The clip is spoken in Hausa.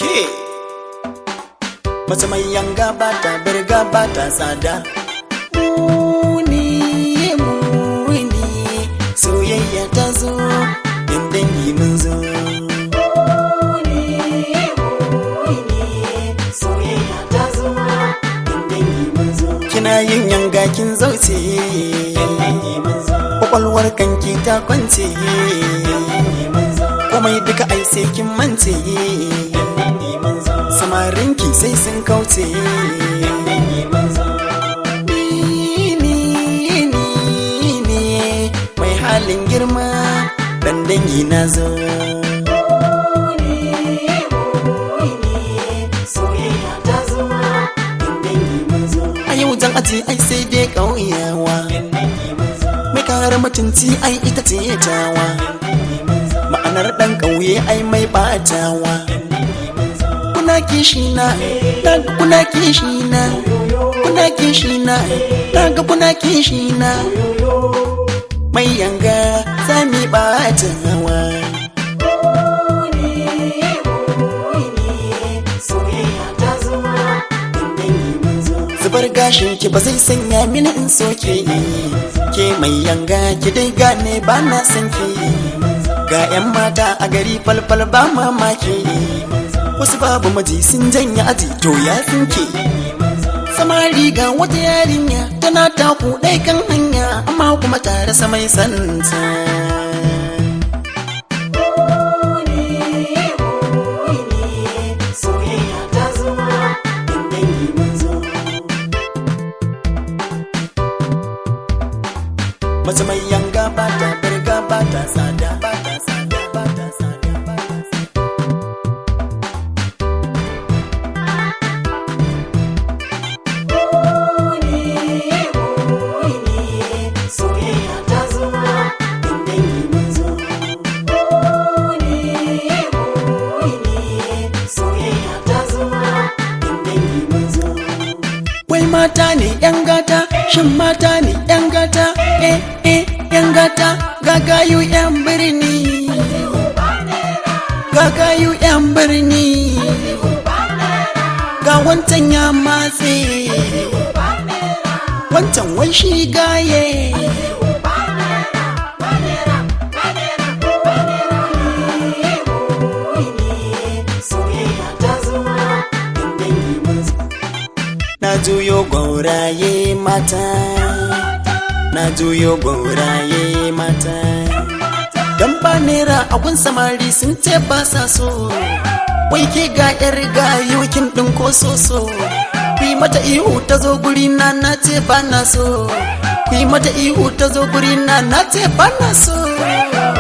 ke mace mai yanga ba ta birga ba ta tsada muni muni soyayya ta zo in dangi mun zo kina yin yanga kin zauce kwakwalwar kanki ta kwance komai duka ai sai kin mance samarinki sai sun kauce Ni, ni, ni ne mai halin girma dan dangi na zo a yau jan aji ai sai dai ƙauyawa mai kare mutunci ai ita ce tawa ma'anar ɗan ƙauye ai mai ɓatawa kuna kishi na daga kuna kishi na kuna kishi na daga kuna kishi na mai yanga sami ɓatawa zubar gashin ki ba zai sanya mini in soke ke mai yanga ki dai gane ba na san ki ga 'yan mata a gari falfal ba mamaki wasu babu maji sun janya aji to ya tsinke samari ga wata yarinya tana taku ɗai kan hanya amma kuma tare samai santa mace mai yanga ba ta birga ba ta tsada ba ta tsada ba ta tsada ba ta tsada Wai mata ne ‘yan gata, shin mata ne ‘yan gata, eh eh ‘yan gata, gagayu ‘yan birni. Gagayu ‘yan birni. Ga wancan ya matse. Wancan wai shi gaye. Na juyo gwauraye mata, na juyo gwauraye mata. Dan ba naira agun samari sun ce ba sa so, wai ke ga yar gayu kin ɗin ko soso. Ku yi mata ihu ta zo guri na na ce ba na so, ku yi mata ihu ta zo guri na na ce ba na so.